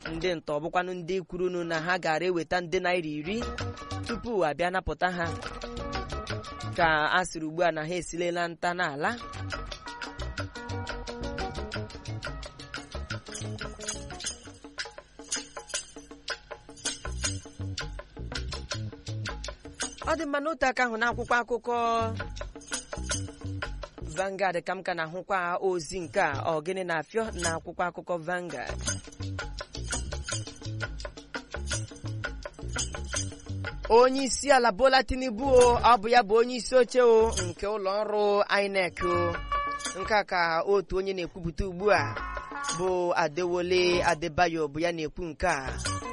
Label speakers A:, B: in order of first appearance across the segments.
A: ndị ntọ bụkwanụ ndị kwurunu na ha gara eweta nde naira iri tupu abịa napụta ha ka a sịrị ugbu a na ha esilela nta n'ala ọ dị mma n'otu aka ahụ n'akwụkwọ akụkọ Vanguard ka m ka na-ahụkwa ozi nke a ọ gịnị na-afịọ n'akwụkwọ akụkọ Vanguard onye isi ala Bola Tinubu o ọ bụ ya bụ onye isi oche o nke ụlọ ọrụ INEC o nke a ka otu onye na-ekwupụta ugbu a bụ Adewole Adebayo bụ ya na-ekwu nke a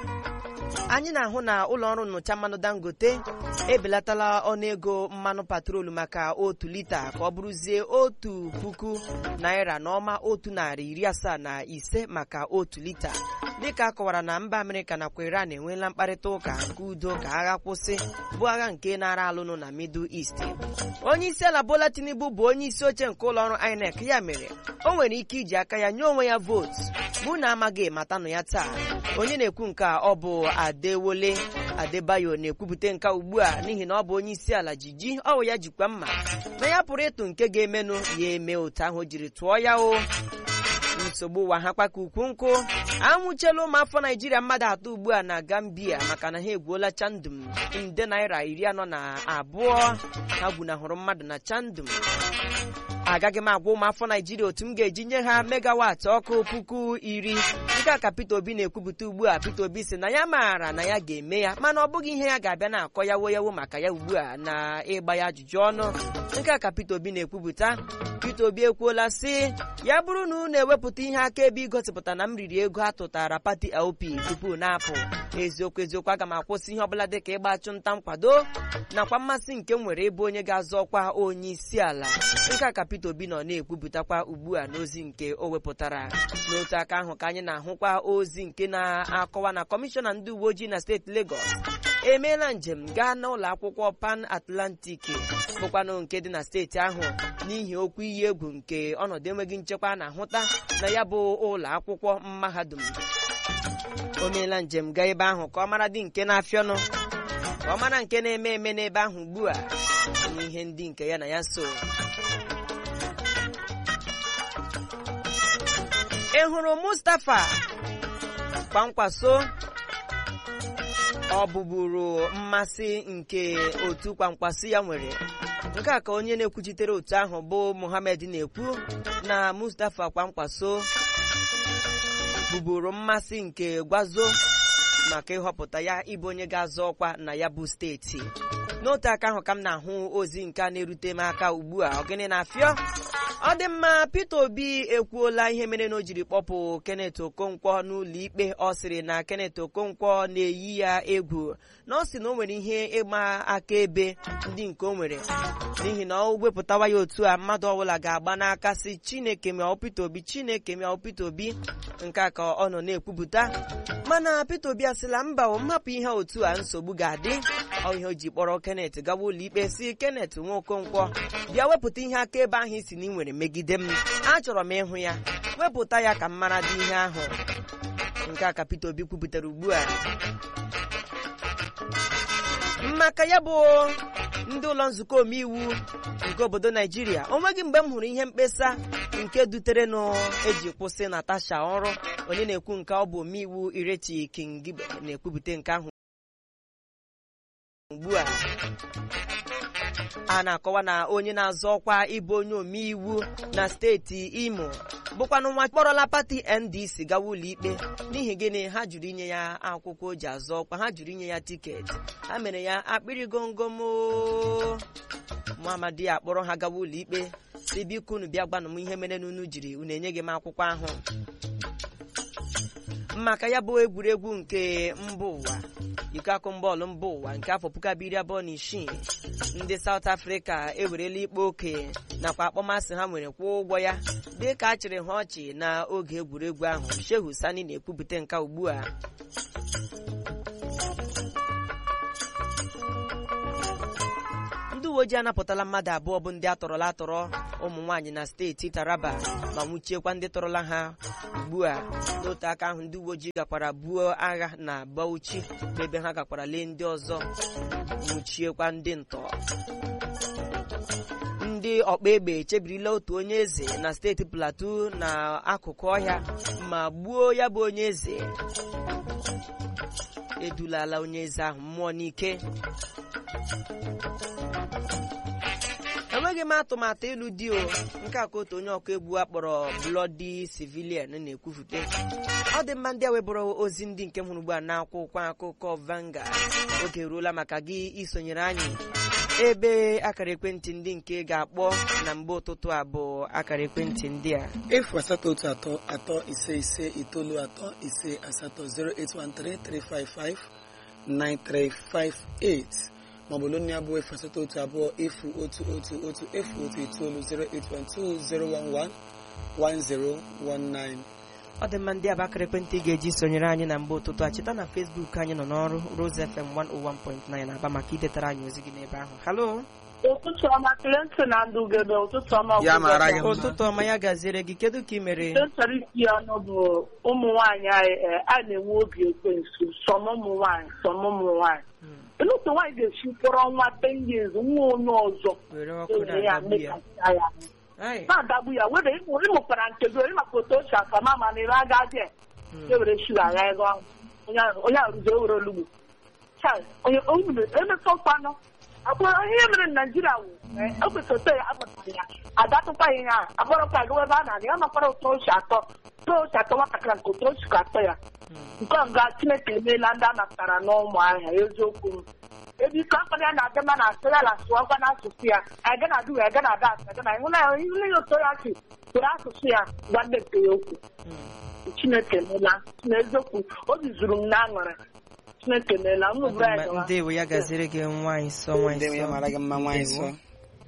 A: anyị na-ahụ na ụlọ ọrụ nnụcha mmanụ Dangote ebelatala ọnụego mmanụ patrolu maka otu lita ka ọ bụrụzie otu puku naira na ọma otu narị iri asaa na ise maka otu lita dịka akọwara na mba Amerịka nakwa Iran enweela mkparịta ụka nke udo ka agha kwụsị bụ agha nke nara alụnụ na Middle East onye isi ala Bola Tinubu bụ onye isi oche nke ụlọ ọrụ INEC ya mere o nwere ike iji aka ya nye onwe ya vootu bụ na amaghị matanụ ya taa onye na-ekwu nke a ọ bụ Adewole Adebayo na-ekwupụta nke ugbu a n'ihi na ọ bụ onye isi ala jiji ọ bụ ya jikwa mma na ya pụrụ ịtụ nke ga-emenụ ya eme otu ahụ o jiri tụọ ya o nsogbu ụwa ha kpaka ukwu nkụ anwụchiela ụmụafọ naijiria mmadụ atọ ugbu a na gambia maka na ha egwuola chandum nde naira iri anọ na abụọ ha gbunahụrụ mmadụ na chandum agaghị m agwa ụmụafọ naijiria otu m ga-eji nye ha megawatị ọkụ puku iri nke a ka Peter Obi na-ekwupụta ugbu a Peter Obi sị na ya maara na ya ga-eme ya mana ọ bụghị ihe ya ga-abịa na-akọ yawo yawo maka ya ugbu a na ịgba ya ajụjụ ọnụ nke a ka Peter Obi na-ekwupụta Peter Obi ekwuola sị ya bụrụ na unu ewepụta ihe akaebe igosipụta na m riri ego a tụtara pati LP tupu na-apụ eziokwu eziokwu aga m akwụsị ihe ọbụla dịka ịgba achụmnta nkwado nakwa mmasị nke m nwere ịbụ onye ga-azọ ọkwa onye isi ala nke a ka Peter Obi nọ na-ekwupụtakwa ugbu a n'ozi nke o wepụtara n'otu aka ahụ ka anyị na-ahụkwa ozi nke na-akọwa na kọmishọna ndị uwe ojii na steeti Lagos emeela njem gaa n'ụlọ akwụkwọ Pan Atlantic bụkwanụ nke dị na steeti ahụ n'ihi okwu iyi egwu nke ọnọdụ enweghị nchekwa na-ahụta na ya bụ ụlọ akwụkwọ mahadum o meela njem gaa ebe ahụ ka ọ mara dị nke na-afịọnụ ka ọ mara nke na-eme eme n'ebe ahụ ugbu a n'ihe ndị nke ya na ya so ị hụrụ Mustapha kwankwaso ọ bụburu mmasị nke otu kwankwaso ya nwere nke a ka onye na-ekwuchitere otu ahụ bụ Mohammed na-ekwu na Mustapha kwankwaso bụburu mmasị nke gwazo maka ịhọpụta ya ịbụ onye ga-azọ ọkwa na ya bụ steeti n'otu aka ahụ ka m na-ahụ ozi nke a na-erute m aka ugbu a ọgịnị na-afịọ ọ dị mma Peter Obi ekwuola ihe mere na o jiri kpọpụ Kenneth Okonkwo n'ụlọ ikpe ọ sịrị na Kenneth Okonkwo na-eyi ya egwu na ọ sị na o nwere ihe ịgba akaebe ndị nke o nwere n'ihi na o wepụtawa ya otu a mmadụ ọbụla ga-agba n'aka si Chineke mịa Peter Obi Chineke mịa Peter Obi nke a ka ọ nọ na-ekwupụta mana Peter Obi asịla mba o mmapụ ihe otu a nsogbu ga-adị ọ ihe o ji kpọrọ Kenneth gawa ụlọ ikpe si Kenneth nwa Okonkwo bịa wepụta ihe akaebe ahụ isi na ị nwere megide m achọrọ m ịhụ ya wepụta ya ka m mara dị ihe ahụ nke a ka Peter Obi kwupụtara ugbu a maka ya bụ ndị ụlọ nzukọ omeiwu nke obodo Naijiria o nweghị mgbe m hụrụ ihe mkpesa nke dutere nụ eji kwụsị Natasha ọrụ onye na-ekwu nke ọ bụ omeiwu Ireti Kingibe na-ekwupụta nke ahụ ugbu a a na-akọwa na onye na-azọ ọkwa ịbụ onye omeiwu na steeti Imo bụkwanụ nwa kpọrọla pati NDC gawa ụlọ ikpe n'ihi gịnị ha jụrụ inye ya akwụkwọ o ji azọ ọkwa ha jụrụ inye ya tiketi ha mere ya akpịrị gomgom Muhammadi akpọrọ ha gawa ụlọ ikpe si biko unu bịa gwanụ m ihe mere n'unu jiri unu enyeghị m akwụkwọ ahụ maka ya bụ egwuregwu nke mba ụwa iko akụmbọọlụ mba ụwa nke afọ puku abụọ iri abụọ na isii ndị South Africa ewerela ikpe oke nakwa akpọmasị ha nwere kwụọ ụgwọ ya dị ka a chịrị ha ọchị n'oge egwuregwu ahụ Shehu Sani na-ekwupụta nke ugbu a ndị uwe ojii anapụtala mmadụ abụọ bụ ndị atọrọla atọrọ ụmụ nwaanyị na steeti Taraba ma nwụchiekwa ndị tọrọla ha ugbu a n'otu aka ahụ ndị uwe ojii gakwara buo agha na Bauchi bụ ebe ha gakwara lee ndị ọzọ nwụchiekwa ndị ntọ ndị ọkpa egbe echebirila otu onye eze na steeti Plateau na akụkụ ọhịa ma gbuo ya bụ onye eze edulala onye eze ahụ mmụọ n'ike enweghị m atụmatụ ịlụ di o nke a ka otu onye ọkụ egwu a kpọrọ Bloody Civilian na-ekwufute ọ dị mma ndị a webụrụ ozi ndị nke m hụrụ ugbu a n'akwụkwọ akụkọ Vanguard oge eruola maka gị isonyere anyị ebe akara ekwentị ndị nke ga-akpọ na mgbe ụtụtụ a bụ akara ekwentị ndị a
B: efu asatọ otu atọ atọ ise ise itoolu atọ ise asatọ 08133559358 maọbụ lụnụ ya bụ efu asatọ otu abụọ efu otu otu otu efu otu itoolu 08120111019
A: ọ dị mma ndị a bụ akara ekwentị ị ga-eji sonyere anyị na mgbe ụtụtụ a cheta na Facebook anyị nọ n'ọrụ Rose FM 101.9 aba maka idetara anyị ozi gị n'ebe ahụ halo
C: ụtụtụ ọma Clinton na ndị ugebe ụtụtụ ọma
B: Ya mara gị mma.
A: ụtụtụ ọma ya gaziere gị kedu ka ị mere
C: Ihe chọrọ isi ya ọnụ bụ ụmụ nwaanyị anyị eh, a na-enwe obi ekwensu sọm ụmụ nwaanyị sọm ụmụ nwaanyị ele otu nwaanyị ga-esi kpọrọ nwa ten years nwa onye ọzọ
A: were ọkụ
C: ewere ya
A: na-adagbu ya
C: mekasịa ya
A: Ai,
C: na-adagbu ya were ịmụkwara nke gị onye maka otu o si aka ma ma na ire agadi
A: mm.
C: ewere shuga agha ego ahụ onye ahụ- onye arụzi ewere olugbo Chai, onye onye emekọkwanụ akpọrọ ihe mere na naijiria wụ ekwesịrị ya akpọtara ya adatụkwa ya ihe a akpọrọkwa ya gawa ebe a na-aga ya makwara otu o si atọ otu o si atọ nwatakịrị nke otu o si ka atọ ya nke ọga chineke emeela ndị a napụtara n'ụmụ ahịa eziokwu m ebe ike akpara ya na-adị mma na asụ ya na asụọkwa n'asụsụ ya aga na adị wee aga na ada asụ aga na ịhụ na ihu ya otu ya si were asụsụ ya gwa ndị nke ya okwu chineke emeela na eziokwu obi zuru m n'aṅụrị chineke emeela unu
A: Ọ dị
C: bụrụ anyị
A: mma,
C: gawa
A: ndewo ya gaziere gị nwaanyị nsọ nwaanyị
B: ndị ya mara gị mma nwaanyị
A: Ndewo.
B: nsọ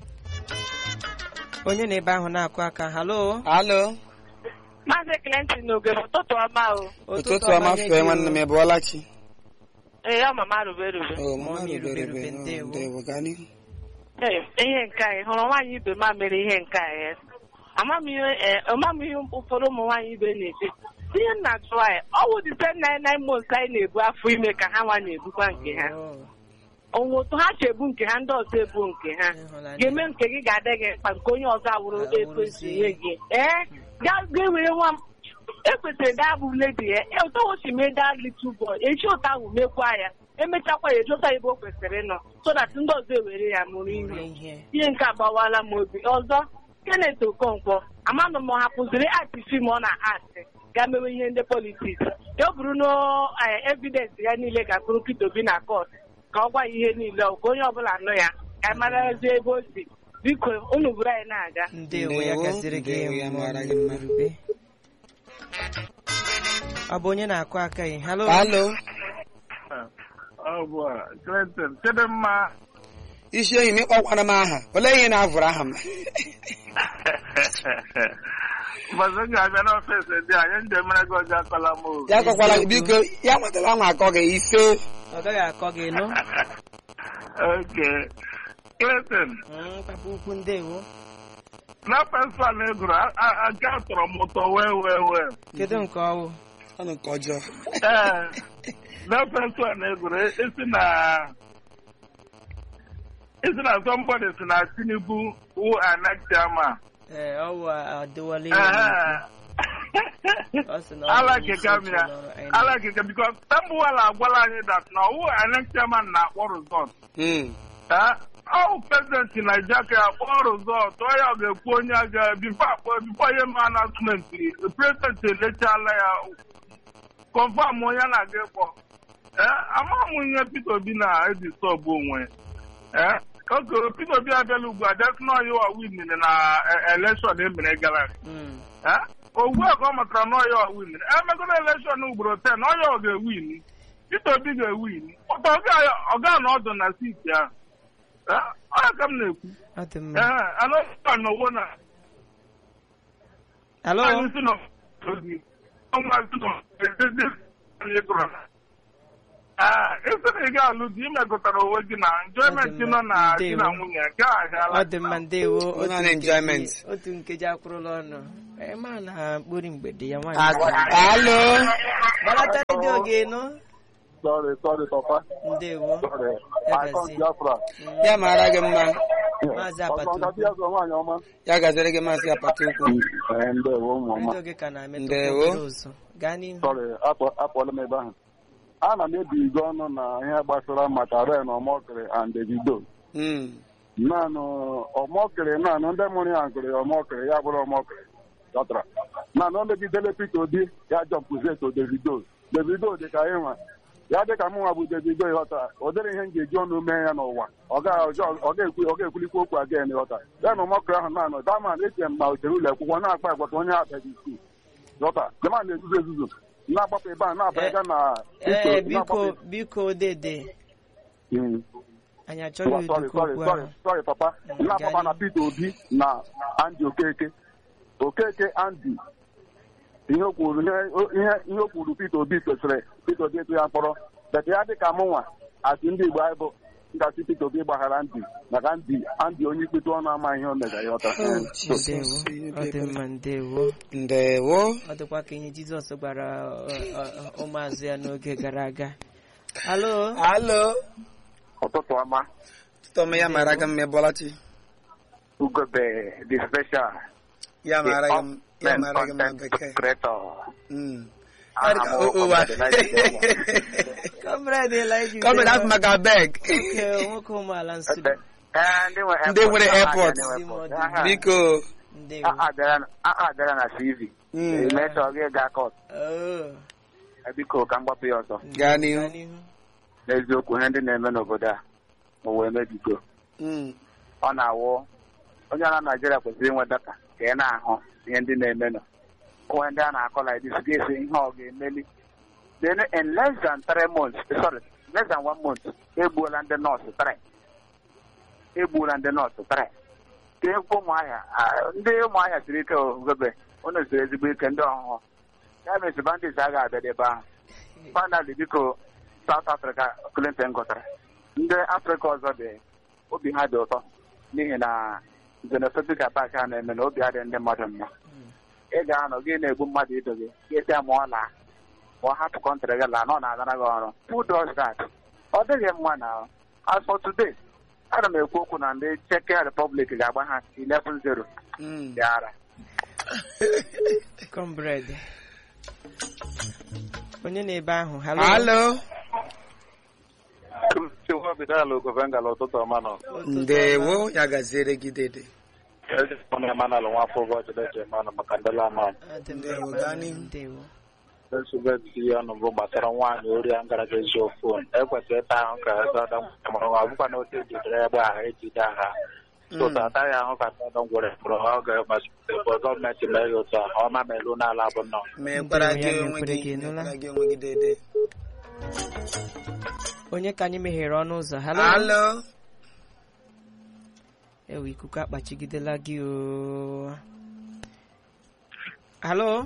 A: onye na-ebe ahụ na-akụ aka halo
B: alo
C: maazị Clinton n'ogebe ụtụtụ ọma o
B: ụtụtụ ọma
A: nye
B: fee
A: gị
B: nwanne m
A: o.
B: ịbụọla chi
C: ee ọ mama rube rube
B: Oh, mama
A: Mami
B: rubere
A: rubere
B: rubere. Oh,
A: ndewo.
B: ndewo gaa n'ihu
C: ihe nke anyị hụrụ nwaanyị ibe ma mere ihe nke anyị amamihe ụfọdụ ụmụ nwaanyị ibe na-ete ihe nna jụọ anyị ọ wụ dite nine nine months anyị na-ebu afọ ime ka ha nwa na-ebukwa nke ha
A: Oh,
C: onwe otu ha si ebu nke ha ndị ọzọ ebu nke ha
A: ịhụnanya.
C: ga-eme nke gị ga-adị gị mkpa nke onye ọzọ awụrụ
A: Awụrụzie.
C: ekwesị ihe gị ee gaa gaa were nwa m ekwesịrị daa bụ ledi ya e otu o si mee daa little boy echi ụta ahụ mekwa ya emechakwa ya ejota ebe o kwesịrị ịnọ so that ndị ọzọ ewere ya mụrụ
A: Rie
C: ihe
A: ihe
C: ihe nke agbawala m obi ọzọ Kenneth Okonkwo amanụ m ọ hapụziri atị fim ọ na-atị ga mewe ihe ndị politiks ya o buru no evidensị ya niile ga-akpụrụ Peter Obi na kọt ka ọ gwa ya ihe niile ọ ka onye ọbụla nụ ya ka anyị marazi ebe o si biko unu buru anyị na-aga
A: ndewo ya
B: Ndewo,
A: gaziere gị
B: ndewo, ya
A: mmụọ
B: mara gị mma.
A: rube. ọ bụ onye na-akụ aka gị halo
B: alo
D: Ọ bụ a, Clinton Chidimma
B: isi enyi m ịkpọkwara m aha olee ihe na-avụrụ aha m
D: mbọsị m ga-abịa n'ọfịs ndị a nye njem mere gị ọjọọ akọla m o.
B: ya kọkwala gị biko ya nwetara nwa akọ gị ise
A: ọ gaghị akọ gị nụ
D: Oke. Clinton
A: Mm, papa ukwu ndewo
D: na pensụl egwuru aga tọrọ m ụtọ wee wee wee
A: kedu nke ọwụ
B: ọnụ nke ọjọọ
D: ee na pensụl egwuru esi na esi na somebody si na Tinubu wụ anak chairman
A: ee ọwụ adịwala
D: Ehe.
A: Ọ sị na ọ bụ
D: ala
A: onye isi
D: keke
A: oche
D: m ya
A: n'ọrụ INEC.
D: ala keke bikos tambuwala agwala anyị dat na ọwụ anak chairman na-akpọ rizọt
B: Hmm.
D: ọwụ prezidenti Naịjirịa ka akpọ rizọt ọ ya ọ ga-ekwu onye aga bifo akpọ bifo ihe ma anasmenti prezidenti elechala ya kọnfam onye na-aga ịkpọ ee amaghị m ihe Peter Obi na-eji sọbụ onwe ee oke Peter Obi abịala ugbu a jasị na ọya wa win na elekshọn emere gara aga
A: Mm.
D: Eh? ugbu a ka ọ matara na ọya win emegona elekshọn ugboro 10 na ọya ọ ga-ewin Peter Obi ga-ewin ọta ọ ga na ọdụ na siti ahụ Eh? ọ ya ka m na-ekwu
A: ọ dị mma
D: ee anọa n'owo na
A: halo
D: anyị si nọ ozi ọnwa si nọ anyị gụrụ na ịsịrị ị ga-alụ di imekọtara onwe gị na enjoyment nọ na di na nwunye nke ahịala
A: ọ dị mma ndewo
B: Ọ
A: otu
B: na
A: nkeji-
B: enjoyment.
A: otu nkeji akwụrụla ọnụ ịma na mkpụrụ mgbede ya nwaanyị
B: alo
A: gbalata redio gị nụ
E: Sorry, sorry, Papa.
A: ndewo
E: Sorry.
A: Ya
E: I come
A: gazie.
E: Biafra.
B: ya mara gị mma
A: maazị
E: Ọzọ
A: apata
E: ngaji ya zọ nwaanyị ọma.
B: ya gaziri gị maazị apata ukwu
E: Ee, ndewo ụmụ ọma.
A: redio gị ka na-emetụ
B: Ndewo.
A: obere ụzọ gaa n'ihu
E: Sorry, apụ- apụọla m ebe ahụ. Ana m ebigo ọnụ na ihe gbasara maka Ren Omokri and Davido.
B: Mm.
E: Naanị Omokri naanị ndị mụrụ ya gụrụ ya Omokri ya bụrụ Omokri. Dọtara. Naanị o megidele Peter Obi ya jọmpụzie to Davido. Davido dị ka ịnwa. Ya dị ka mụnwa bụ Davido ịghọta o dịrị ihe m ga-eji ọnụ mee ya n'ụwa ọ ga- ọjọọ- ọ ga-ekwu- ọ ga-ekwulikwa okwu aga ịghọta ya na Omokri ahụ naanị daman eche m ma o chere ụlọ akwụkwọ na-akpa agwa ka onye abịaghị skul Ghọta, jama na-ezuzu ezuzu na-agbapụ ebe a na-abịaga na
A: ee
E: iso-
A: biko
E: na-agbapụ-
A: biko dede
E: Mm.
A: anyị achọghị
E: sorry,
A: ụdịka
E: sorry,
A: okwu
E: sorry,
A: ahụ
E: sorry, papa.
A: Mm,
E: na-agbapa
A: gaa
E: na Peter Obi na Andy Okeke Okeke Andy ihe o kwuru ihe ihe- ihe o kwuru Peter Obi kwesịrị Peter Obi etu ya mkpọrọ bet ya dị ka mụnwa asị ndị Igbo anyị bụ ngasị Peter Obi gbaghara Andy maka Andy Andy onye ikpetu ọnụ ama ihe o mega ya ọta
B: Oh,
A: ndewo
B: Jesus.
A: ọ dị mma ndewo
B: ndewo
A: ọ dịkwa ka ihe jizọs gwara ọ, ọ, ọ, ụmụazụ ya n'oge gara aga alo
B: alo
F: ụtụtụ ọma
B: tụtọm ya mara gị mma ịbọlachi
F: ugobe the special
B: ya
F: the
B: mara gị m- ya
F: up-men
B: mara gị mma
F: content
B: bekee
F: creator
B: Mm.
F: Aha
B: Ọ dị ka
F: m bụ
B: ụwa.
F: Comrade Elijah
A: comrade Elijah
B: Comrade afọ maka beg
A: Nwoke- nwoke ụmụala nsụlụ
F: Ee, ndị nwe
B: Ndị nwere airport.
F: airport. Aha.
B: biko
A: ndewo
F: A- abịara na- a- abịara na CV
B: Mm.
F: emesọ gị ga kọt
A: Oh,
F: biko ka m gbapụ ya ọsọ
B: gaa n'ihu
F: n'eziokwu ihe ndị na-eme n'obodo a ụwa emebigo
B: Mm.
F: ọ na-awụ onye na Naijiria kwesịrị inwe data ka ị na-ahụ ihe ndị na-emenụ onwe ndị a na-akọ like this ga-esi ihe ọ ga-emeli then in less than three months sorry less than one month egbuola ndị nọọsụ three egbuola ndị nọọsụ three ka ekwu ụmụahịa ah, ndị ụmụahịa siri ike ogobe unu siri ezigbo ike ndị ọhụhụ ya mesi bandits agaghị abịa ebe ahụ finally biko South Africa Clinton gụtara ndị Afrịka ọzọ dị obi ha dị ụtọ n'ihi na xenophobic attack a na-eme na obi adịghị ndị mmadụ mma ị ga-anọ gị na-egbu mmadụ ido gị ga-esi ma ọ laa ma ọ hapụ kọntrị gị laa na ọ na-agara gị ọrụ who does that ọ dịghị mma na as for today ana m ekwu okwu na ndị Czech Republic ga-agba ha 11-0
B: Mm.
F: dị ara
A: comrade onye na-ebe ahụ halo
B: alo
E: ụtụtụ ọma nọ
A: Ụtụtụ
B: ndewo ya gaziere gị dede
E: onye manalụ nwafọ ụbọchị deche manụ maka ndị lama
A: ọma. Ọ dị mma,
B: Ndewo,
A: mma,
B: gaa n'ihu.
A: ndewo
E: nsogbu etiti ya ọnụ bụ gbasara nwaanyị ori a ngara ga ezu fon ekwesịrị ịta ahụ ka ọdọ mụrụ nwa ọbụkwa na otu ejidere ebe ahụ ejide agha tụta ataghị ahụ ka ọdọ ngwere mụrụ ha oge masịpụrụ gọọmenti mee ya otu a ọma ma elu n'ala bụ nnọọ
B: mekwara gị
A: Ndewo, ya
B: onwe
A: mekwere
B: gị
A: gị, nụla?
B: mekwara gị onwe gị dede
A: onye ka anyị meghere ọnụ ụzọ halo
B: alo
A: ewe ikuku akpachigidela gị o halo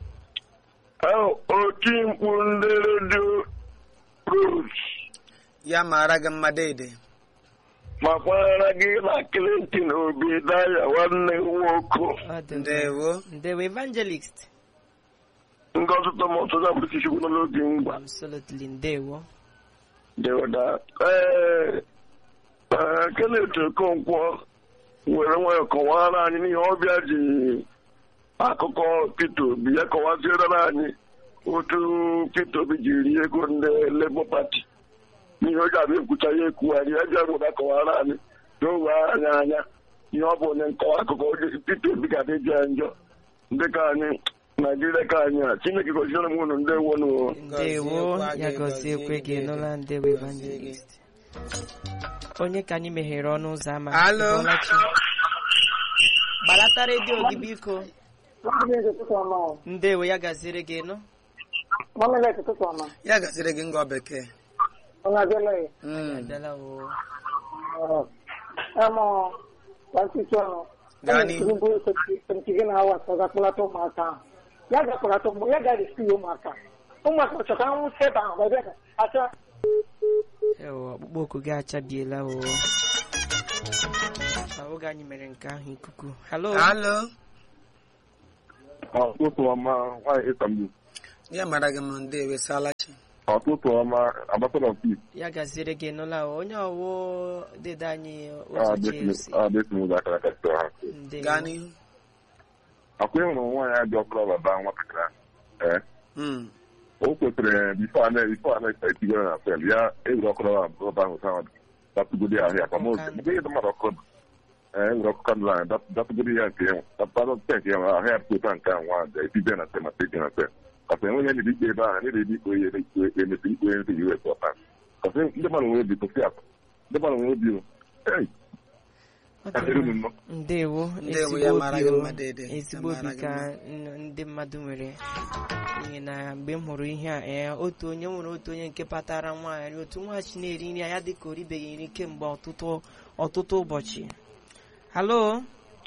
D: oti mkpu ndị redio rose
B: ya mara gị mma dede
D: ma kwanyere gị na Clinton obi daya nwanne nwoke
A: Ọ dị mma.
B: ndewo
A: ndewo evangelist
D: ngozi thomas ọzọbụrụkichukwu nọ n'oge ngwa
A: absolutely ndewo
D: dewada ee ee Kenneth Okonkwo were nwayọ kọwara anyị n'ihe ọbịa ji akụkọ Peter Obi ya kọwaziere anyị otu Peter Obi ji rie ego ndị Labour Party n'ihe o ji abịa ekwucha ya ekwugharị ya bịa gwụda kọwara anyị na o wee anya anya ihe ọ bụ onye nkọwa akụkọ oge Peter Obi ga adịji ya njọ ndị ka anyị Naijiria ka anyị a Chineke goziere m unu ndị wonu
A: ndewo
B: Gọziekwa
A: ya
B: gị,
A: gọziekwe
B: gọzie
A: gị
B: gị,
A: nụla ndewo evangelist onye ka anyị meghere ọnụ ụzọ ama
B: Alo.
A: Ịbọlachi. gbalata redio gị biko ndewo ya gaziri gị nụ
B: ya gaziri gị ngọ bekee Mm.
A: abịala o
B: gaa n'ihu
C: ya ga-akpọlata ụmụ ya ga-esi ụmụaka ụmụaka chọta nwụsị ebe ahụ ebe achọ
A: ewo ọkpụkpọ oku gị achabiela o Ma oge anyị mere nke ahụ ikuku halo
B: Halo.
G: ọtụtụ ọma nwaanyị ịtambu
B: Ya mara gị mma ndewe salachi.
G: ọtụtụ ọma ambassador of peace
A: ya gaziere gị nụla o. onye ọwụ dede anyị ụzọ chelsea
G: adesimụzọ akara aka site ha
A: ndewo
B: Gaa n'ihu.
G: akwa ịhụrụ nwaanyị a dị ọkụrụ baba nwatakịrị ahụ ee
B: Mm.
G: o kwesịrị bifo a bifo a na-esa etigoro na fel ya ewere ọkụrụ baba ahụ sa datụgodi ahụ ya kwamozu mgbe ihe dị mmadụ ọkụ ee ewere ọkụ kandụl ahụ datụgodi ya nke enwe datụgodi nke enwe ahụ ya pụta nke ahụ nwa aja etibe na sel ma teji na sel kasa enweghị ndị ikpe ebe ahụ na-ede ikpe ihe na-ekpe emesi ikpe ndị us ọta kasa ndị mmadụ nwere obi kwụsị atụ ndị mmadụ nwere obi o ei
A: Ọ dị
G: adịrị
A: mma.
G: unu nnọọ
A: ndewo
B: Ndewo,
A: ezigbo
B: ya mara
A: obi
B: gị
A: o.
B: mma dede.
A: ezigbo
B: Ya
A: obi
B: mara gị
A: ka
B: mma.
A: n- ndị mmadụ nwere n'ihi na mgbe m hụrụ ihe a ee otu onye nwere otu onye nke patara nwaanyị otu nwaanyị na-eri nri ya dịka o ribeghị nri kemgbe ọtụtụ ọtụtụ ụbọchị halo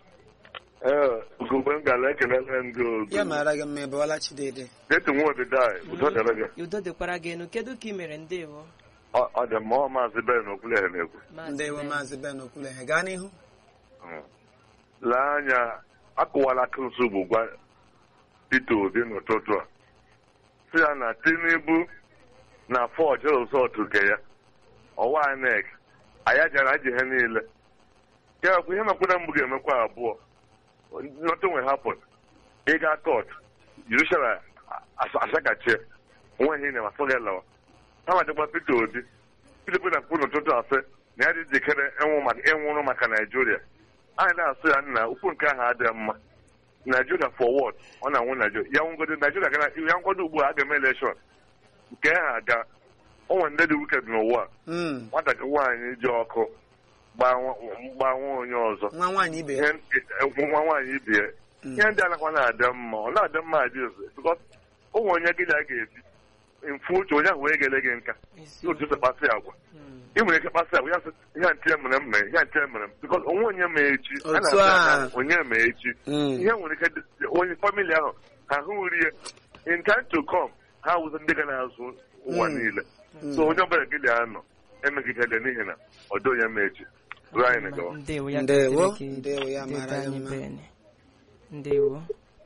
G: ee ugogbe m gara ekelele ndị otu
B: Ya mara gị mma ịbụọla Chidede.
G: detu nwa odidai udo dịrị gị
A: udo dịkwara gị enu kedu ka ị mere ndewo
G: ọ ọ dị mma ọ maazị ben okwuleghe na-ekwu
A: Maazị
B: Ndewo
A: Ben.
B: Maazị Ben Okwuleghe. Gaa n'ihu.
G: Mm. lee anya akụwala akụnsu bụ gwa Peter Obi n'ụtụtụ a si ya na Tinubu na fọj rizọtụ nke ya ọwa INEC anya jara ji ihe niile ya bụ ihe mekwara mbụ ga-emekwa abụọ nothing will happen ịga kot Jerusalem asakachie nweghị ihe na-amasị gị lawa ha madịkwa Peter Obi Peter Obi na-akpụ n'ụtụtụ asị na ya dị njikere ịnwụ maka ịnwụrụ maka Naijiria anyị na-asụ ya nna ukwu nke ahụ adịghị mma Naijiria forward ọ na-anwụ Naijiria ya nwụgodo Naijiria gara ya nkwado ugbu a a ga-eme elekshọn nke ahụ aga o nwere ndị dị wiked n'ụwa a.
B: Mm.
G: nwatakịrị nwaanyị ji ọkụ gbaa nwa gbaa nwa onye ọzọ
B: Nwa nwaanyị ibe ya.
G: ihe nwa nwaanyị ibe ya
B: Mm.
G: ihe ndị anakwa na-adị mma ọ na-adị mma adị bikọs o nwere onye gị ya ga-ebi mfu uche onye ahụ wee gele gị nka
A: Ezi-
G: otu esi kpasị agwa
A: Mm.
G: ị nwere ike kpasị agwa ya sị ihe a nche mere m mere ihe a nche mere m bikọs onwe onye ma echi a
B: Otu
G: na-asị
B: a.
G: na onye ma echi
B: Mm.
G: ihe nwere ike dị- onye famili ahụ ha hụ rie in time to come ha wụzi ndị ga na-azụ ụwa
B: Mm.
G: niile so onye ọbụla gị ga-anọ emegidele n'ihi na ọdọ onye ma echi ruo anyị na gawa
A: ndewo ya
B: Ndewo.
A: gaziere gị,
B: Ndewo, ya
A: dede
B: mara gị
A: anyị
B: mma.
A: Ben. ndewo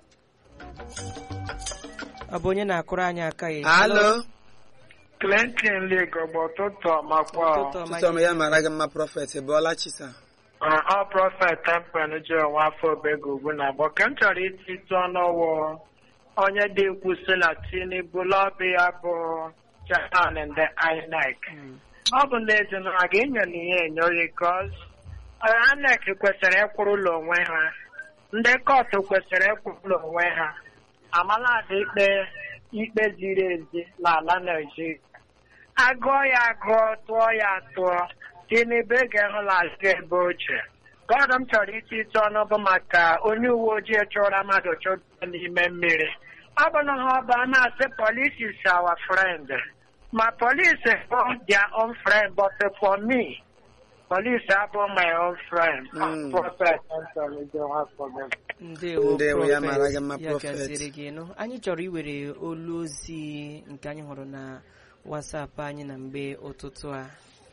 A: ọ bụ onye na-akụrụ anyị aka ya
B: Halo.
H: Clinton Legọgba ụtụtụ ọmakwa
A: Ụtụtụ ọma
B: Tụtụ ọma ya mara gị mma prọfet ịbụọla Chisa.
H: ọ prọfet tempen ji onwe afọ obego ugwu na abụọ ka m chọrọ ititụ ọnụwụ onye dị ekwu si na Tinubu lọbi ya bụ Japan ndị INEC
A: Mm.
H: ọ bụ n'ezie na a ga-enyere ihe enyoghị kọz INEC kwesịrị ịkwụrụ ụlọ onwe ha ndị kọtụ kwesịrị ịkwụrụ ụlọ onwe ha amaladị ikpe ikpe ziri ezi n'ala Naịjirịa agụọ ya agụọ tụọ ya tụọ Tinubu ga-ehụlazi ebe ochie gọdụ m chọrọ iti ịtụ ọnụ bụ maka onye uwe ojii chụra mmadụ chụda n'ime mmiri ọ bụ na ha ọba a na-asị police is our friend ma police bụ their own friend but for me police abụ my own friend
B: Mm.
H: Prophet Anthony Johan Fogo.
A: ndewo
B: Ndewo, ya
A: Prophet.
B: mara gị mma,
A: ya
B: Prophet.
A: gaziere gị nụ anyị chọrọ iwere olu ozi nke anyị hụrụ na wasapụ anyị na mgbe ụtụtụ a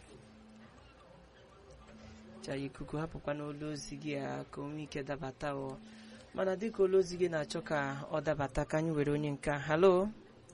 A: chara ikuku hapụkwa n'olu ozi gị a ka o nwee ike dabata o mana dịka olu ozi gị na-achọ ka ọ dabata ka anyị were onye nke a. halo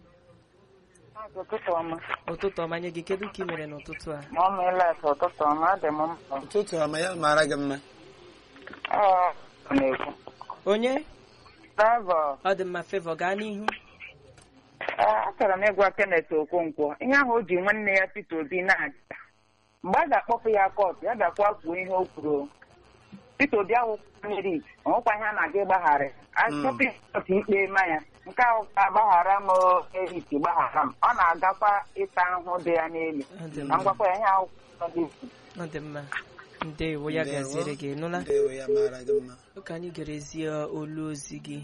I: ụtụtụ ọma
A: ụtụtụ ọma nye gị kedu ka ị mere n'ụtụtụ a
I: ma ọ meela ka ụtụtụ ọma dị m mkpa
B: Ụtụtụ ọma ya mara gị mma.
I: Ee, ọ na-ekwu
A: onye
I: Trevor
A: ọ dị mma fevọ gaa n'ihu
I: ee, achọrọ m ịgwa Kenneth Okonkwo ihe ahụ o ji nwanne ya Peter Obi na-aga mgbe a ga-akpọpụ ya kọtụ ya bịakwa kwuo ihe o kwuru Peter Obi ahụ mmiri ọnwụkwa ihe a na-aga ịgbagharị achọpụ ya kọtụ ikpe ma ya nke ahụ ka agbaghara m eriti gbaghara m ọ na-agakwa ịta ahụhụ dị ya n'elu
A: Ọ dị
I: na
A: mma.
I: ngwakwa ya ihe ahụ kwuru dị
A: ọ dị mma ndewo ya
B: Ndewo.
A: gaziere gị nụla
B: Ndewo ya mara gị mma.
A: ka anyị gerezie olu ozi gị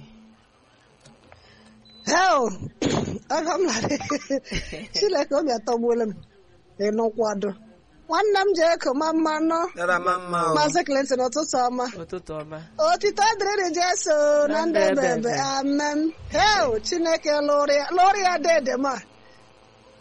J: hel aga m lara chineke obi atọgbuola m ịnụkwado nwanne m jee koma mmanụ
B: Dara ma mma o.
J: maazị Clinton ụtụtụ ọma
A: ụtụtụ ọma
J: otito dịrị jeso na ndị
A: Na ndị
J: ebebe
A: ebebe.
J: amen hel chineke lụrụ ya lụrụ ya dede ma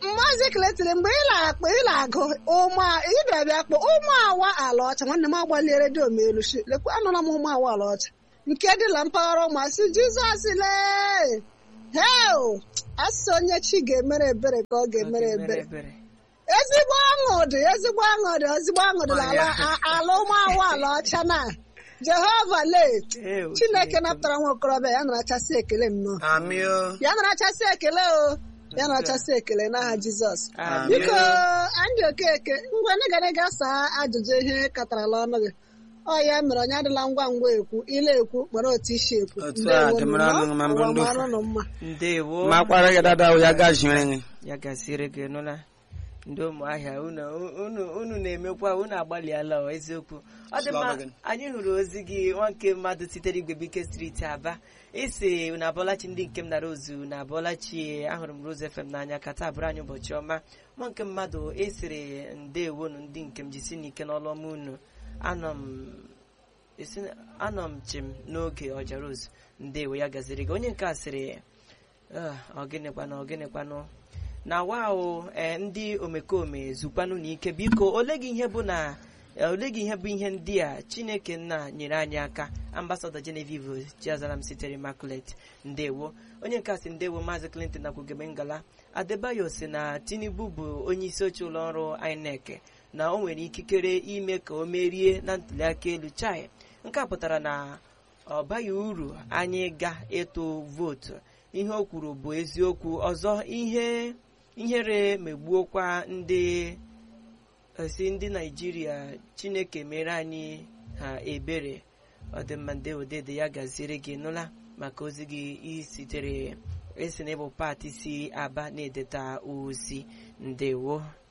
J: maazị keletiri mgbe ị na-akpọ ị na-agụ ụmụ ị bịara bịa kpọ ụmụ awa ala ọcha nwanne m agbalie redio m elu shi lekwa anụla m ụmụ awa ala ọcha nke dị na mpaghara ụmụasị jizọs lee heo asị onye chi ga-emere ebere ka ọ ga-emere ebere ezigbo ọṅụ dị ezigbo ọṅụ dị ezigbo ọṅụ dị n'ala a- ala ụmụ awa ala ọcha na jehova lee chineke napụtara nwa okorobịa ya narachasị ekele nnọọ
B: amị o
J: ya narachasị ekele o ya narachasị ekele n'aha jizọs
A: Amen.
J: biko andị okeke ngwa ndị gara ga saa ajụjụ ihe katarala ọnụ gị ọ ya mere onye adịla ngwa ngwa ekwu ile ekwu kpọrọ otu isi ekwu
B: Otu a,
J: Ndewo
B: dịmara
J: nụ,
B: ọnụ ma mbụ
J: ụwa
B: ndị
J: mara
B: ofu.
J: ụnụ mma
A: ndewo
B: makwara gị dada o, ya gaziere gị
A: ya gasịrị gị nụla ndị ụmụahịa unu unu unu na-emekwa unu agbalịala ọ, eziokwu ọ dị mma
B: Slava gị.
A: anyị hụrụ ozi gị nwa nke mmadụ sitere igwebike steeti aba isi unu abọọlachi ndị nke m nara ozu na abọọlachi ahụrụ m Rose FM n'anya ka taa bụrụ anyị ụbọchị ọma nwa nke mmadụ esiri ndewonu ndị nke m jisi n'ike n'ọlụ ọma unu anọ m esi anọ m chim n'oge ọjara ozu ndewo ya gaziri gị onye nke a sịrị "Ah, ọ gịnịkwanụ ọ gịnịkwanụ na wawo ee ndị omekome zukwanụ n'ike biko ole gị ihe bụ na eh, ole gị ihe bụ ihe ndị a chineke nna nyere anyị aka ambasadọ genevieve chiazaram sitere immaculate ndewo onye nke a sị ndewo maazị clinton nakwugebe ngala adebayo si na tinubu bụ onye isi oche ụlọ ọrụ inec na o nwere ikikere ime ka o merie na ntuliaka elu chai nke a pụtara na ọ baghị uru anyị ga ịtụ vootu ihe o kwuru bụ eziokwu ọzọ ihe ihere megbuokwa ndị esi ndị naijiria chineke mere anyị ha ebere ọdịmma ndị odede ya gaziere gị nụla maka ozi gị isitere esi na ịbụ pati si aba na-edeta ozi ndewo